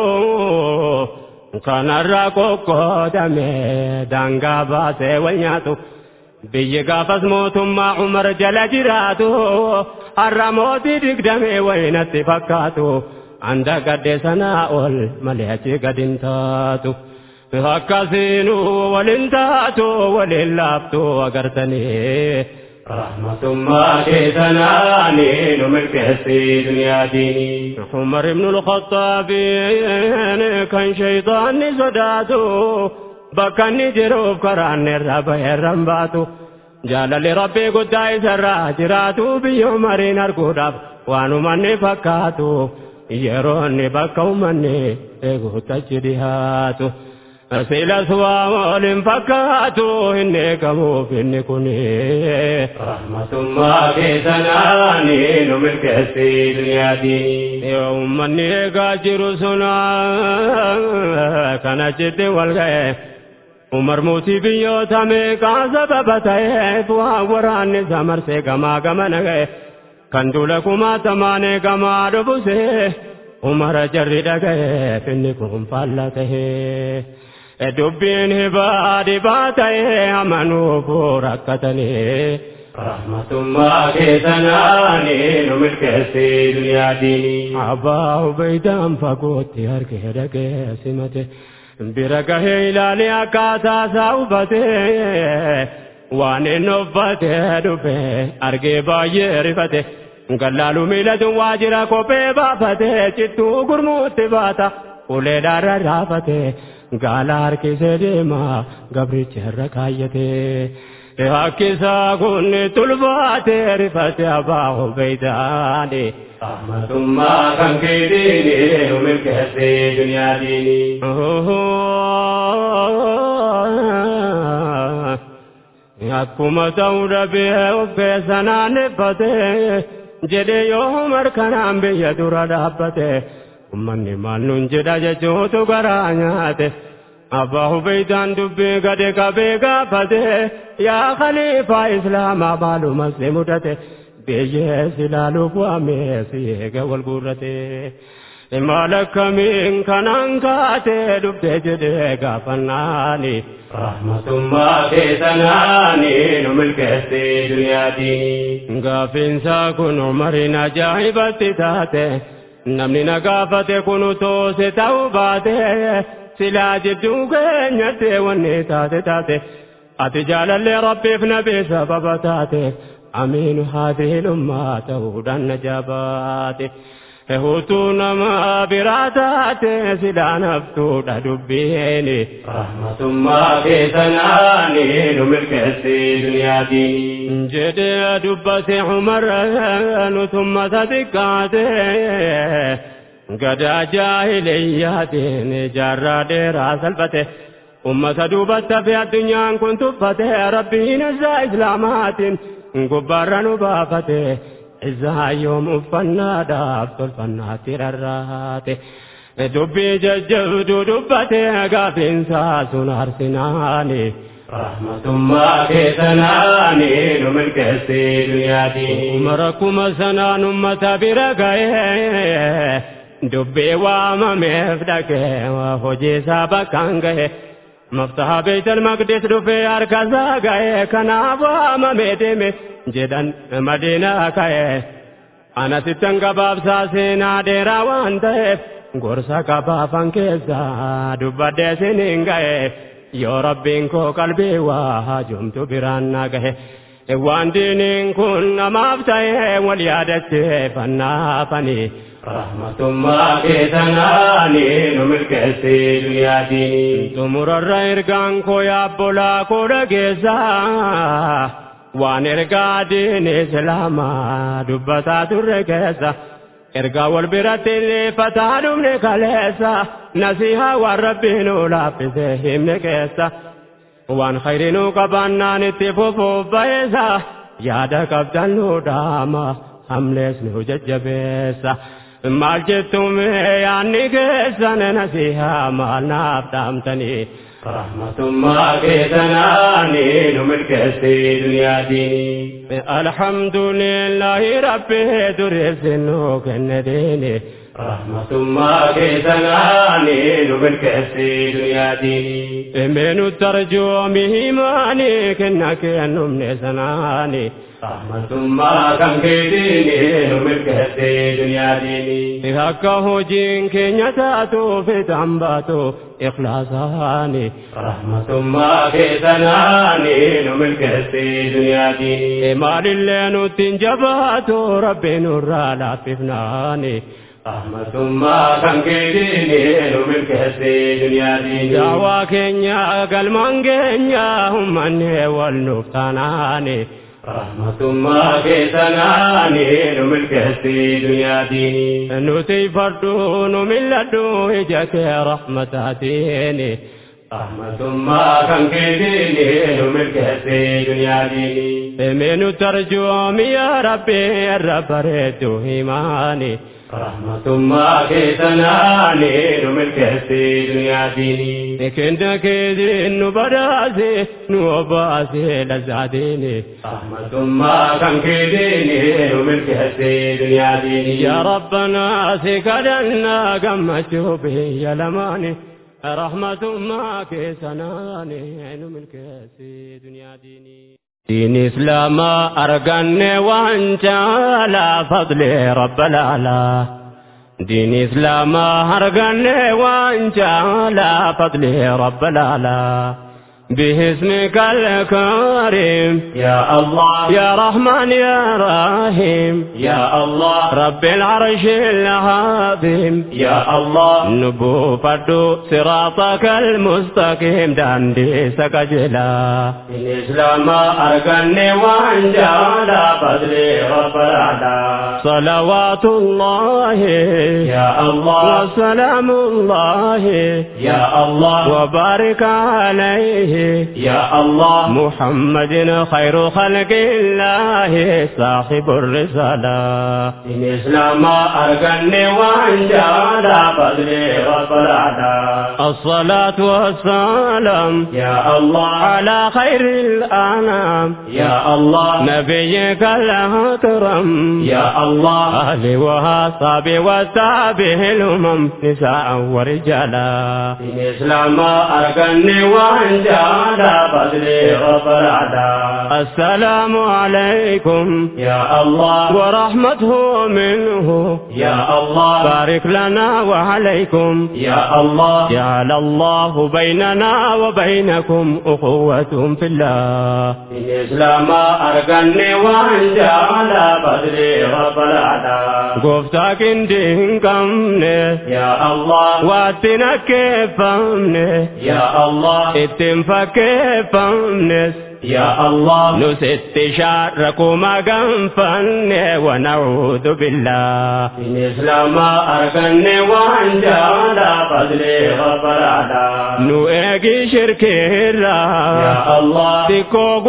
Kanarraa qoqqoodamee daangaa baasee wal nyaatu. biyyi gaafas mootummaa umar jala jiraatu har'a mootii digdamee waynatti fakkaatu anda gadde sanaa ol malee achi gadin taatu akkasiinu walin taatu walin laaftu agartanii. Rahmatummaa keessanaani nu milkeessee dunyaatiin. Umar ibnul Khattaabiin kan shayxaanni sodaatu. bakka inni jiruuf karaan irraa bahee baatu jaalalli rabbii guddaa isarraa jiraatu biyya umariin arguudhaaf waan uummanni fakkaatu yeroo inni bakka uummanni eeguutti achi dhiyaatu. Silas waa waliin fakkaatu hin eegamuuf inni kuni. Rahmatummaa keessanaani nu milkeessee dunyaatiin. Uummanni eegaa jiru suna kan achitti wal ga'e. Umar mootii biyyoota meeqaa sababa ta'eef waan waraanni isa marsee gamaa gamana ga'e. Kan duula kumaatamaan eegamaa dhufuse. Umar jarri dhaga'eef inni kun faalla tahee. dubbiin hibaa dhibaa ta'ee amanuufu rakkatanii rahmatummaa keessanaanii nu milkeessee duniyaa diinii. abbaa hubeydaan fagootti harkee dhagee simate bira gahee ilaalee akkaataa isaa hubatee waan inni uffatee dhufe argee baay'ee rifate gallaaluu miilatu waajjira kophee baafate cittuu gurmuutti baata ulee dhaarra raafate gaala harkisee deema gabricha irra kaayyate. Hakkisaa kun tulbaatee rifate abbaa hubeeydaani. Rahmatummaa kan keetiini nu milkeessee duniyaa diinii. Akkuma ta'uu dhabee of keessa naanneffate jedhee yoo markanaan biyya dura dhaabbate ummanni maal nun jedha jechuutu garaa nyaate. Abbaa hubeydaan dubbii gade qabee gaafate yaa khaliifaa islaamaa maalumas ni mudate biyyees ilaaluuf waamee si eega wal guurrate. Maal akkamiin kanaan kaatee dhuftee jedhee gaafannaani. Rahmatummaa keessanaanii nu milkeessee duniyaa diinii. Gaafiinsaa kun umariin ajaa'ibatti taate namni na gaafate kun toose ta'uu baate. silaa jidduu keenyatti wanni taate taate ati jaalallee rabbiif nabii sababa taate amiinu haadhiin ummaa ta'uudhaan na jaabaate. Hutuu nama biraa taate silaa naftuudha dubbiini. Rahmatummaa keessanaanii nu milkeessee duniyaa diinii. Jedhee dubbate Umar nutummata xiqqaate. gadaa jaahiliyyaatiin jaarraa dheeraa salphate ummata duubatti hafe addunyaan kun tuffate rabbiin isaa islaamaatiin gubbaarra nu baafate isaa yoom uffannaadhaaf tolfannaatti rarraate dubbii jajjabduu dubbate gaafiinsaa sun arsinaani. Rahmatummaa keessanaanii nu milkeessee duniyaa diinii. Umara kuma sanaan ummata bira ga'ee. dubbii waamameef dhaqee hojii isaa bakkaan gahe maftaha beeytal maqdis dhufee harkasaa gahe kanaaf waamamee deeme jedhan madiinaa ka'e anasittan gabaabsaa seenaa dheeraa waan ta'eef gorsa qabaafan keessaa dubbadhee siniin gahe yoo rabbiin koo qalbii waa jumtu biraan na gahe waan diiniin kun namaaf ta'e wal yaadattee fannaafanii. Rahmatummaa keessanaanii nu milkeessee duniyaa diinii. Xumurarra ergaan koo yaabbolaa koo dhageessaa waan ergaa diinii islaamaa dubbataa turre keessa. Ergaa wal biratti illeeffataa dhumne kaleessa nasihaa waan rabbiin nu laaffisee himne keessa. Waan khayrinuu qabaannaan itti fufuuf ba'eessa yaada qabdan nu dhaama hamlees nu jajjabeessa. maal jettume yaanni keessan nasihaa maal naaf dhaamtanii. Rahmatummaa keessanaanii nu milkeessee duniyaa diinii. Alhamdulillahi rabbi dureessin nu kenne deene. Rahmatummaa keessanaanii nu milkeessee duniyaa diinii. Meenu tarjoomi himaanii kenna kennumne sanaanii. Rahmatummaa kan keetiini nu milkeessee duniyaa diinii. Akka hojiin keenya taatuuf itti baatu ikhlaasaani. Rahmatummaa keessanaanii nu milkeessee duniyaa diinii. Maalillee nutti hin jabaatu rabbi nurraa laaffifnaani. Rahmatummaa kan keetiini nu milkeessee duniyaa diinii. Daawaa keenya galmaan keenya uummanni wal nuuf taanaani. Rahmatummaa keessanaanii nu milkeessee duniyaa diinii. Nuti fardhu nu milladhu ija kee rahmataatiin. Rahmatummaa kan keetiini nu milkeessee duniyaa diinii. Meenu tarjoomi yaa rabbi irra bareedu himaani. Rahmatummaa keessanaanii nu milkeessee duniyaa diinii. Kenna keetiin nu badhaase nu obaase lazzaatiini. Rahmatummaa kan keetiini nu milkeessee duniyaa diinii. Yaa Rabbanaa si kadhannaa gammachuu biyya lamaani. رحمة ما كيسناني عين من كاسي دنيا ديني دين إسلام أرقني وانت على فضل رب العلا دين إسلام أرقني وانت على فضل رب العلا باسمك الكريم يا الله يا رحمن يا رحيم يا الله رب العرش العظيم يا الله نبو فردو صراطك المستقيم داندي سكجلا الإسلام أركني وانجال فضل رب العلا صلوات الله يا الله وسلام الله يا الله وبارك عليه يا الله محمد خير خلق الله صاحب الرسالة الإسلام أركني وانجال فضل رب العلا الصلاة والسلام يا الله على خير الأنام يا الله نبيك الأكرم يا الله أهل وأصحاب وتابه الأمم نساء ورجالا الإسلام أركني وانجال فضل رب العلا السلام عليكم يا الله ورحمته منه يا الله بارك لنا وعليكم يا الله جعل الله بيننا وبينكم أخوة في الله الإسلام أركني وانجال فضل رب العلا قفتك دين قمني يا الله واتنا كيفمني يا الله اتنفك كيفمني يا الله نست شاركما قنفني ونعوذ بالله الإسلام أركني وانجال فضل رب العلا نؤجي شركيرا يا الله تكو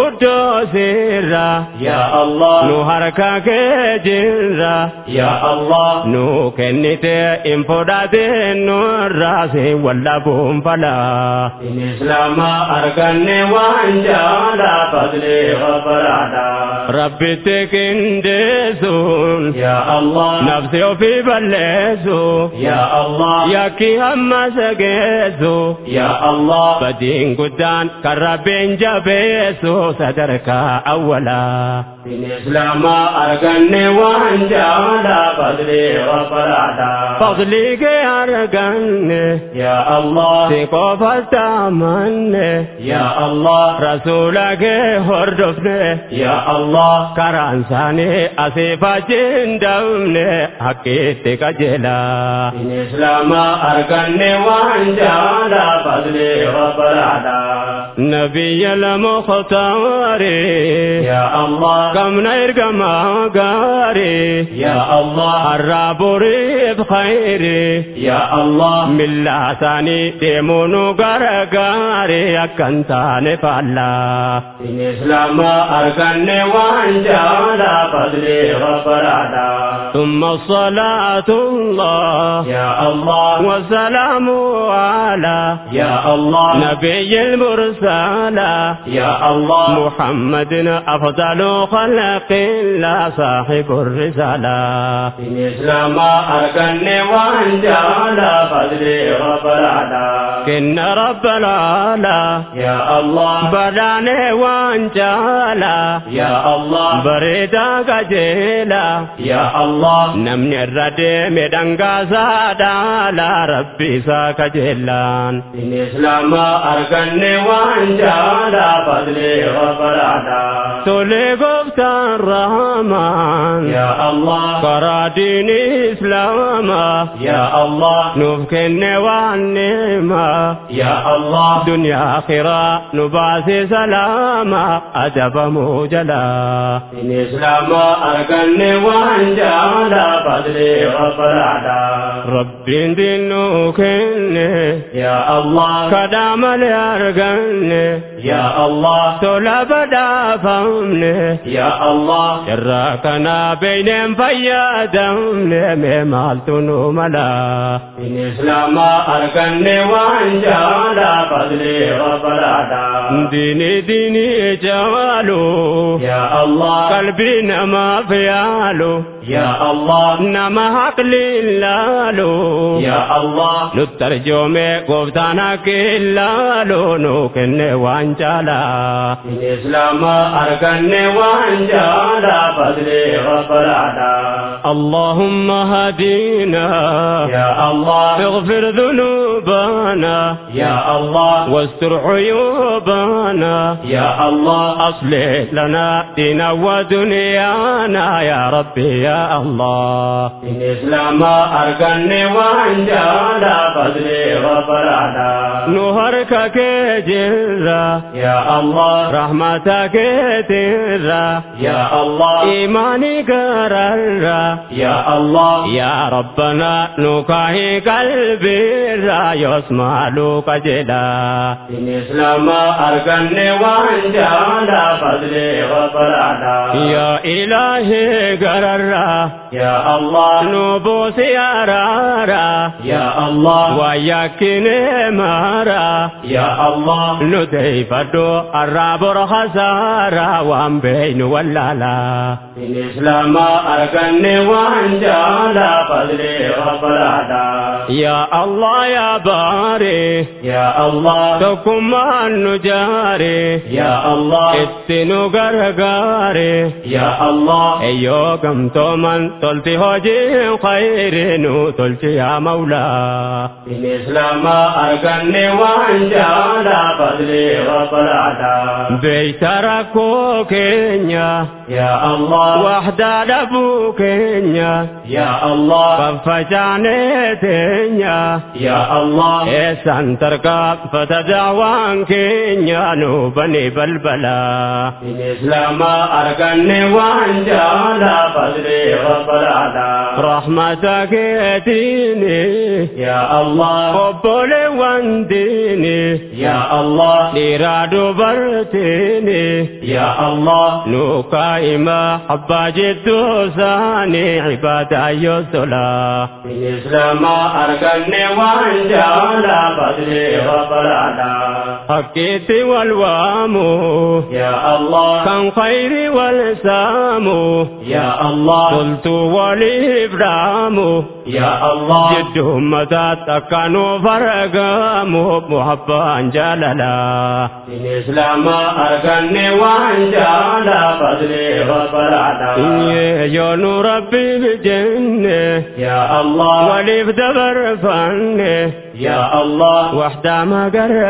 قدوسيرا يا الله نهركا كجيرا يا الله nu kennite in fudhate nurraase wallabuun falaa الإسلام أركني وانجال فضل رب العلا rabbitti qindeessuun يا الله nafsi ofii balleessu يا الله yakki hamma sageessu يا الله badiin guddaan kan rabbiin jabeessu sadarkaa awwalaa الإسلام أركني وانجال فضل رب العلا fadlii kee arganne يا الله si qofas amanne يا الله rasuula kee hordofne يا الله karaan isaanii asii fachiin dabne hakkiitti qajeelaa الإسلام أركني وانجال فضل رب العلا نبي المختار يا الله كم نرقم غاري يا الله الرب ريب خيري يا الله من لساني ديمونو غرغاري أكنتاني فالا الإسلام أركني وانجال فضل رب العلا ثم الصلاة الله يا الله والسلام على يا الله نبي المرسلة يا الله محمد أفضل خلق الله صاحب الرسالة الإسلام أركني وانجال فضل رب العلا كن رب العلا يا الله بداني وانجالا يا الله بريدا قجيلا يا الله نمني الردي مدنقا سادالا ربي ساكجيلان الإسلام أركني وانجال فضل رب العلا تولي قفت الرحمن يا الله قرا دين إسلاما يا الله نفكن والنعمة يا الله دنيا آخرة نباسي سلاما أدب موجلا الإسلام أركني وانجال فضل رب العلا رب دينك يا الله كدام الأرقن يا الله طلب دافن يا الله شراكنا بين فيادم ممالتن ملا الإسلام أركني وانجال فضل رب العلا ديني ديني جوالو يا الله قلبي ما فيالو يا الله نما عقلي لالو يا الله نترجم قفتانا كلالو نوكن وانجالا الإسلام أركن وانجالا فضلي غفرانا اللهم هدينا يا الله اغفر ذنوبنا يا الله واستر عيوبنا يا الله أصلح لنا دينا ودنيانا يا ربي يا الله الإسلام أركني وانجالا فضلي غفرانا نهرك كجرة يا الله رحمتك ترى يا الله إيماني قرر يا الله يا ربنا نكاهي قلبي را يسمع لك جلا الإسلام أركني وانجالا فضلي غفرانا يا إلهي قرر يا الله نبوسي أرارا يا الله ويكن مارا يا الله ندعي فدو الرابر خسارا وان بين ولالا الإسلام أركني وانجالا فضلي غفرانا يا الله يا باري يا الله تكم النجاري يا الله اتنو غرغاري يا الله ايو كم تومن تلتي هوجي خير نو تلتي يا مولا الاسلام اركني وانجالا فضلي وفرادا بيتركو كينيا يا الله وحدة لبو كينيا يا الله ففجاني تينيا يا الله إيسان تركب فتدعوان كينيا نوبني بلبلا الإسلام أركني وانجالا فضلي وفرادا رحمتك ديني يا الله قبول وانديني يا الله لرادو برتيني يا الله نوكايما حبا جدو ساني عبادة يسلا الإسلام أركني وانجالا فضلي وفرادا حكيت والوامو يا الله كان خير والسامو يا الله قلت والإبرام يا الله جدهم مدات كانوا فرقامو محبا جللا الإسلام أركني وانجالا فضلي وفرادا يا نور ربي بجنة يا الله ولي بدبر فنه يا الله وحدة ما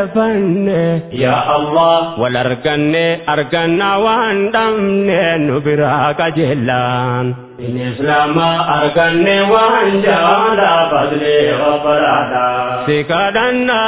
قرفني يا الله والأرقني أرقنا واندمني نبراك جلان الإسلام أركني وانجالا فضلي وفرادا سكدنا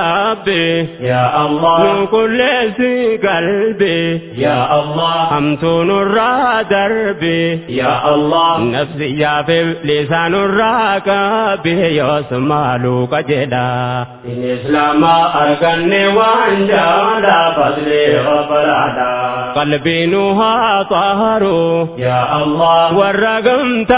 ربي يا الله من كل سي قلبي يا الله أمتون الرا دربي يا الله نفسي يا في لسان الراكب يسمع لك جدا الإسلام أركني وانجالا فضلي وفرادا قلبي نها طهر يا الله ورقم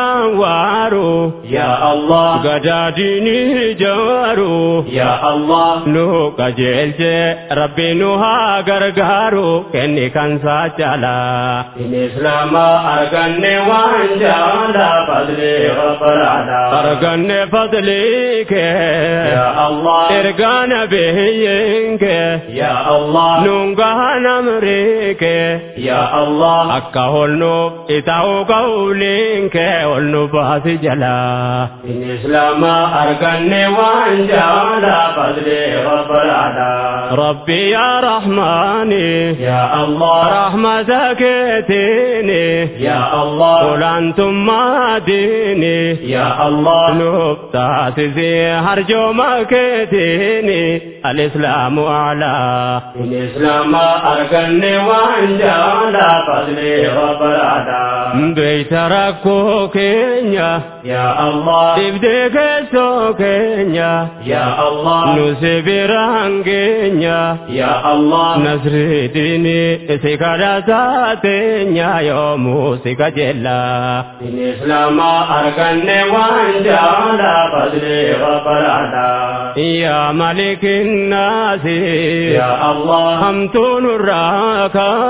تنوار يا الله قداديني جوار يا الله نو قجلت ربي نها غرغارو كني كان ساجلا الإسلام أرغني وانجالا فضلي وفرادا أرغني فضلك يا الله إرغان بهينك يا الله نونغان أمريك يا الله أكهولنو إتاو قولينك ولنو باسي جلا الإسلام أرغني وانجالا فضلي وفرادا ربي يا رحماني يا الله رحمتك تيني يا الله قل أنتم ما ديني يا الله نبتات زي هرجو مكتيني الإسلام أعلى الإسلام أركني وانجالا فضلي وفرادا بيت ركو كينيا يا الله تبديك سو كينيا يا الله نسبران كينيا يا الله نصر ديني سكرا ساتينيا يوم سكجلا الإسلام أركني وانجالا فضلي وفرادا يا ملك الناس يا الله همتون الراكا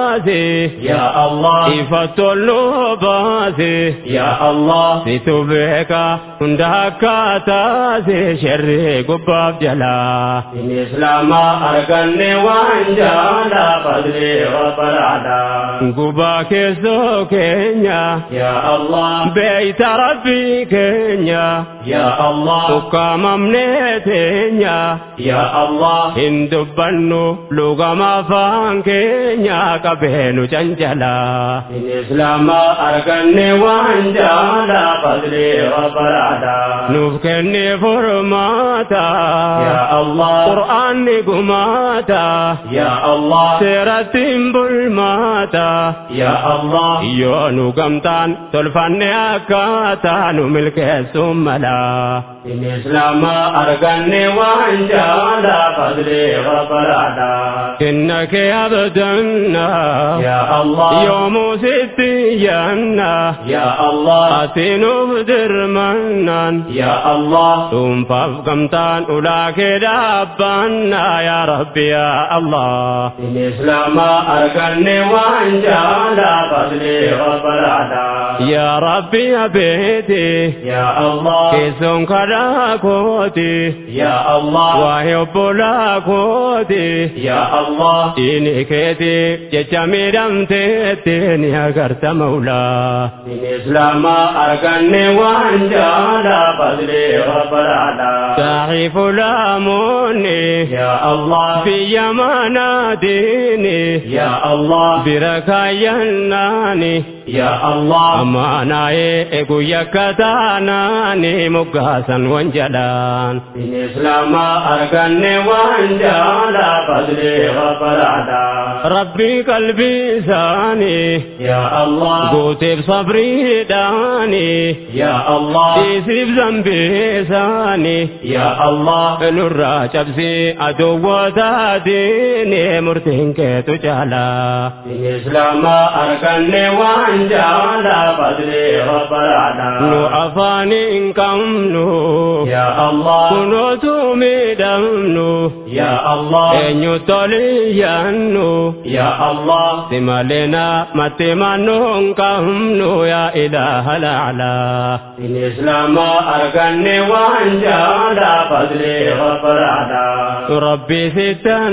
baase yaa Allah ifatollu baase yaa Allah situ beeka hunda akkaataase sherri gubbaaf jalaa in islaama arganne waan jaala fadli rabbalaadha gubaa keessoo keenya yaa Allah beeyta rabbii keenya yaa Allah ukkaamamnee teenya yaa Allah hin dubbannu lugama afaan keenya qabeenu cancalaa in islaama arganne waan jaala fadli rabbalaadha nuuf kenne furmaata yaa Allah qur'aanni gumaata yaa Allah seerattiin bulmaata yaa Allah yoo nu gamtaan tolfanne akkaataa nu milkeessuun malaa in islaama arganne waan jaala fadli rabbalaadha kenna kee abdanna yaa Allah yoomuu sitti yanna yaa Allah ati nuuf dirmannaan yaa Allah dhuunfaaf gamtaan ulaa kee dhaabbanna yaa rabbi yaa allah in islaama arganne waan jaala fadli rabbalaadha yaa rabbi abeeti yaa Allah keessoon kadhaa kooti yaa Allah waa'ee obbolaa kooti yaa Allah diini keeti jecha miidhamteetti ni agarta maulaa in islaama arganne waan jaala fadli rabbalaadha saaxii fulaamoonni yaa Allah biyya manaa diini yaa Allah bira kaayyannaani yaa Allah amaanaa'ee guyya kataanaani muggaasan wanjalaan in islaama arganne waan jaala fadli rabbalaadha rabbii qalbii isaanii yaa Allah guuteef sabriidhaani yaa Allah dhiisiif zambiisaanii yaa Allah nurraa cabsii aduwwata diini murtiin keetu caalaa in islaama arganne waan jaala fadli rabbalaadha nu afaaniin qabnu yaa Allah kunootu miidhamnu yaa Allah eenyu toliyyannu yaa Allah si malena matti mannuun qabnu yaa ilaaha laalaa in islaama arganne waan jaala fadli rabbalaadha rabbi sittan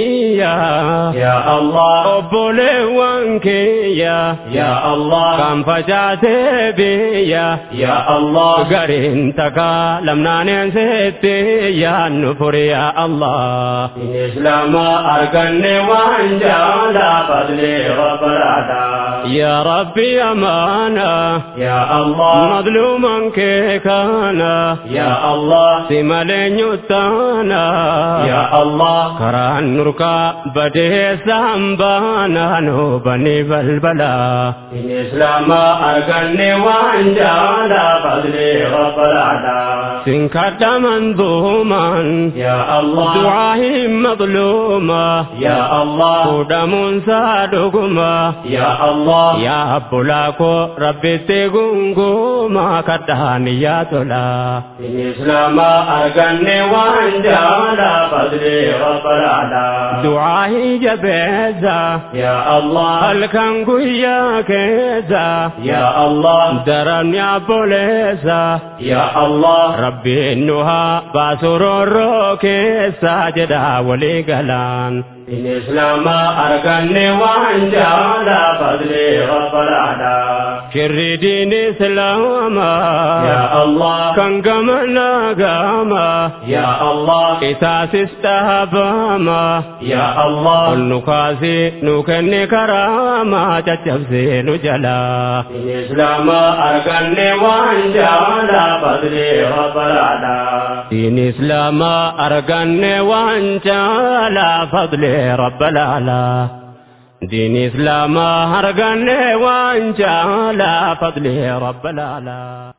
iyyaa yaa Allah obboleewwan kiyya yaa Allah kan facaatee biyya yaa Allah gariin takaa lamnaaneen seetti yaannu furi yaa Allah in islaama arganne waan jaala fadli rabbalaadha yaa rabbi amaana yaa Allah madluuman kee kana yaa Allah si malee nyuttaana yaa Allah karaan nurkaa badeessaan baana nu bani balbalaa in islaama arganne waan jaala fadli rabbalaadha sin kadhaman duuman yaa Allah du'aa hin madluuma yaa Allah fuudhamuun saa dhuguma yaa Allah yaa abbulaa koo rabbitti gunguma kadhaan yaa tolaa in islaama arganne waan jaala fadli rabbalaadha du'aa hin jabeessa yaa Allah halkan guyyaa keessa yaa Allah daran yaabboleessa yaa Allah rabbiin nu haa baasu roorroo keessa jedha walii galaan in islaama arganne waan jaala fadli rabbalaadha shirri diin islaamaa yaa Allah kan gamana gama yaa Allah isaasis dhaabama yaa Allah ol nu kaasi nu kenne karaama caccabsee nu jalaa in islaama arganne waan jaala fadli rabbalaadha diin islaamaa arganne waan caalaa fadlee rabbalaalaa diin islaamaa arganne waan caalaa fadlee rabbalaalaa